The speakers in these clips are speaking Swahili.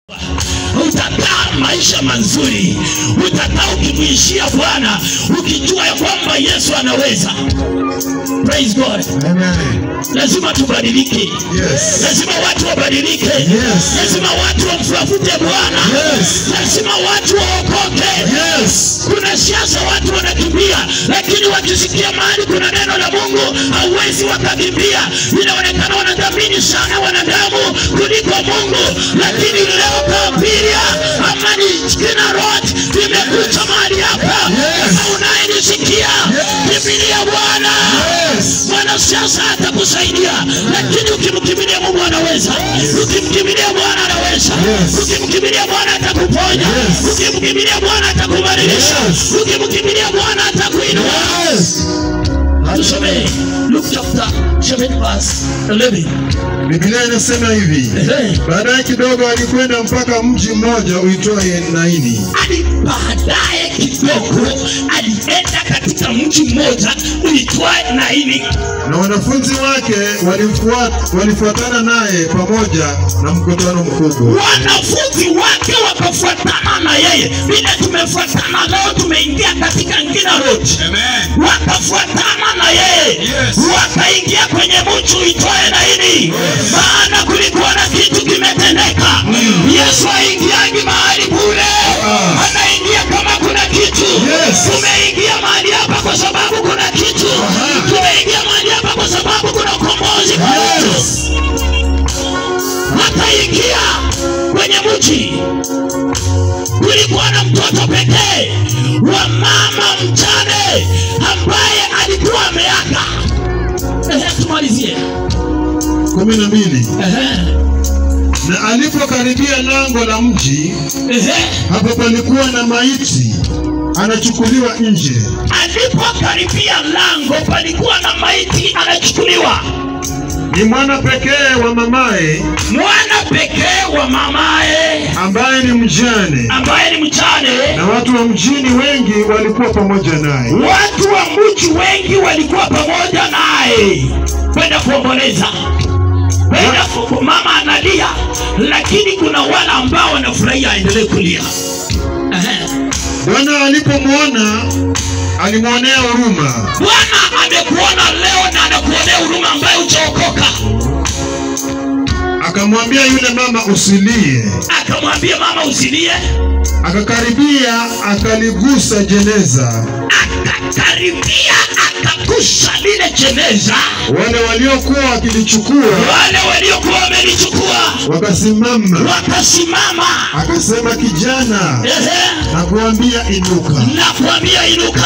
utakaa maisha mazuri, utakaa ukimwishia Bwana ukijua ya kwamba Yesu anaweza. Praise God. Amen. Lazima tubadilike, Yes. lazima watu wabadilike, Yes. lazima watu wamtafute Bwana, Yes. lazima watu waokoke. Yes. Kuna siasa watu wanakimbia, lakini wakisikia mahali kuna neno la Mungu hauwezi wakakimbia. Inaonekana wanadhamini sana wanadamu kuliko Mungu, lakini leo Kabiria amani kina road imekuja mahali hapa. Yes. Kama unayenisikia, kimbilia Bwana. Yes. Mwanasiasa atakusaidia, lakini ukimkimbilia Mungu anaweza. Ukimkimbilia Bwana anaweza. Yes. Ukimkimbilia Bwana atakuponya. Yes. Ukimkimbilia Bwana atakubadilisha. Yes. Ukimkimbilia Bwana atakuinua. Yes. Tusomee Luke chapter 7 verse 11. Biblia inasema hivi. Ehe. Baadaye kidogo alikwenda mpaka mji mmoja uitwaye Naini. Hadi baadaye kidogo alienda katika mji mmoja uitwaye Naini, na wanafunzi wake walifuat, walifuatana naye pamoja na mkutano mkubwa. wanafunzi wake wakafuatana na yeye vile tumefuatana leo tumeingia katika ngina road Amen. wakafuatana na yeye Yes. wakaingia kwenye mji uitwaye Naini maana kulikuwa na kitu kimetendeka Yesu aingiangi mahali bure Ah. anaingia kama kuna kitu Yes. tumeingia mahali hapa kwa sababu kuna kitu Aha. tumeingia mahali hapa kwa sababu kuna ukombozi kwetu Yes. wakaingia kwenye mji. Kulikuwa na mtoto pekee wa mama mjane ambaye alikuwa ameaga. Ehe, tumalizie. kumi na mbili. Ehe, Na alipokaribia lango la mji, ehe. hapo palikuwa na maiti anachukuliwa nje, Alipokaribia lango, palikuwa na maiti anachukuliwa, ni mwana pekee wa mamaye mwana pekee wa mamaye ambaye ni mjane, ambaye ni mjane. na watu wa mjini wengi walikuwa pamoja naye. Watu wa mji wengi walikuwa pamoja naye kwenda kuomboleza, kwenda ku- mama analia, lakini kuna wale ambao wanafurahia aendelee kulia. Ehe. Bwana alipomwona alimwonea huruma, Bwana amekuona leo na anakuonea huruma ambaye hujaokoka, akamwambia yule mama usilie. akamwambia mama usilie, Akakaribia akaligusa jeneza. akakaribia akagusa lile jeneza. Wale waliokuwa wakilichukua Wale waliokuwa wamelichukua wakasimama, wakasimama, akasema, kijana, ehe na kuambia inuka. nakwambia inuka.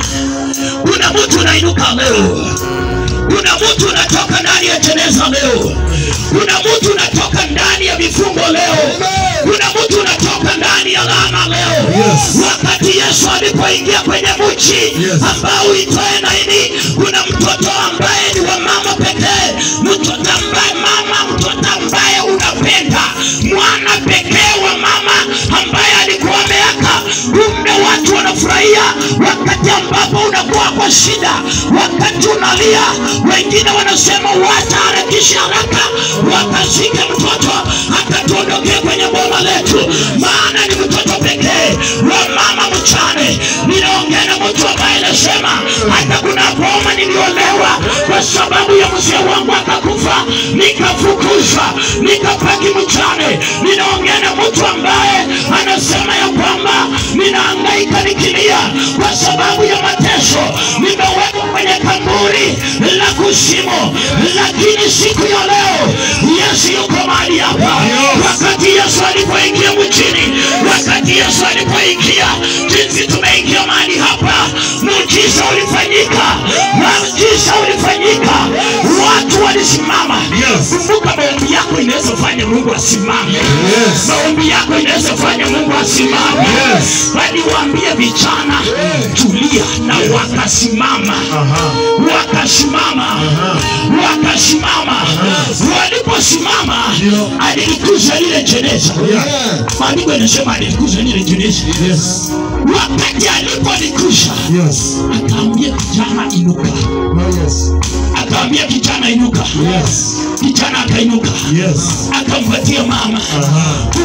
Kuna mtu unainuka leo, kuna mtu unatoka ndani ya jeneza leo, kuna mtu unatoka ndani ya vifungo leo, kuna mtu unatoka ndani ya laana leo. Yes. Wakati Yesu alipoingia kwenye mji Yes. ambao uitwaye Naini, kuna mtoto ambaye ni wa mama pekee, mtoto ambaye mama, mtoto ambaye unapenda, mwana pekee wa mama ambaye alikuwa ameaka. Kumbe watu wanafurahia wakati ambapo unakuwa kwa shida, wakati unalia. Wengine wanasema wataharakisha haraka wakashike mtoto akatuondokea kwenye boma letu, maana ni mtoto pekee wa mama mchane. Ninaongea na mtu ambaye anasema hata kuna boma niliolewa kwa sababu ya mzee wangu akakufa, nikafukuzwa, nikapaki mchane. Ninaongea na mtu ambaye anasema ya kwamba ninahangaika nikilia kwa sababu ya mateso, nimewekwa kwenye kaburi la kuzimu, lakini siku ya leo Yesu yuko mahali hapa. Wakati Yesu alipoingia mjini, wakati Yesu alipoingia, jinsi tumeingia mahali hapa, muujiza ulifanyika, muujiza ulifanyika, watu walisimama. Yes. Kumbuka, maombi yako inaweza fanya Mungu asimame. Yes. Maombi yako inaweza fanya Mungu asimame. Yes. Waliwaambia vijana tulia, na wakasimama Aha. wakasimama Aha. wakasimama. Waliposimama Ndio. alilikuza lile jeneza. Yeah. Maandiko yanasema alilikuza lile jeneza. Yes. Wakati alipolikusha Yes. akaambia kijana inuka, Oh, yes. akaambia kijana inuka. Yes. Kijana akainuka Yes. akampatia mama. Aha. Kumbe kuna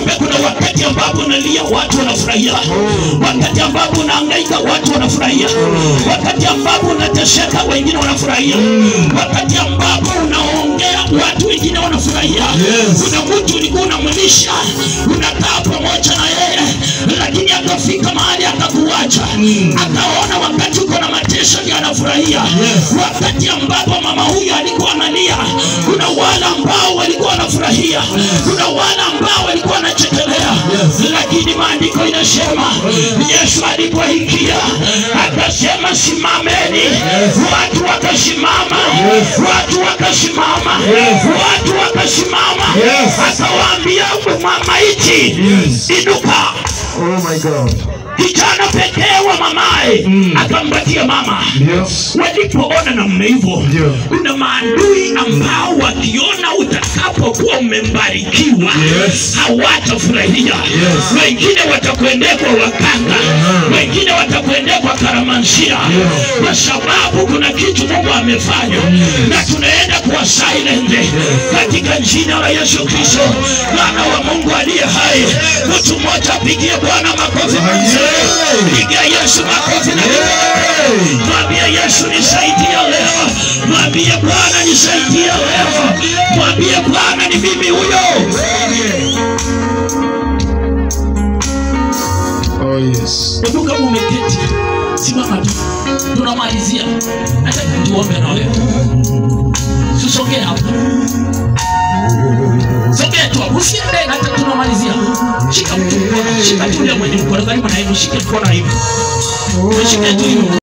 wakati ambapo unalia watu wanafurahia wakati ambapo unahangaika watu wanafurahia wakati ambapo unateseka wengine wanafurahia wakati ambapo unaongea watu wengine wanafurahia Yes. kuna mtu ulikuwa unamwilisha unakaa pamoja na yeye lakini akafika mahali akakuacha akaona wakati uko na mateso ndio anafurahia Yes. wakati ambapo mama huyu alikuwa analia kuna wale ambao walikuwa wanafurahia kuna wale ambao walikuwa wanachekelea Yes. lakini maandiko inasema yesu alipoingia akasema simameni watu wakasimama watu wakasimama watu wakasimama Yes. akawaambia mamaiti Yes. inuka Oh my God. kijana pekee wa mamaye akampatia mama Ndio. walipoona namna hivyo Ndio. kuna maadui ambao wakiona utakapokuwa umembarikiwa Yes. hawatafurahia Yes. wengine watakuendea kwa wakanga wengine watakuendea kwa karamansia kwa sababu kuna kitu mungu amefanya na tunaenda kuwa silent katika jina la yesu kristo mwana wa mungu aliye hai mtu mmoja apigie bwana makofi pigia yesu makofi na Hey. mwambie yesu nisaidia leo mwambie bwana nisaidia leo mwambie bwana ni mimi huyo Oh yes. hebu kama umeketi simama tu tunamalizia nataka tuombe na wewe tusongee hapo songea tu hapo usiende hata tunamalizia shika mtu mkono shika tu yule mwenye mkono karibu na hivi shike mkono hivi shike tu hivi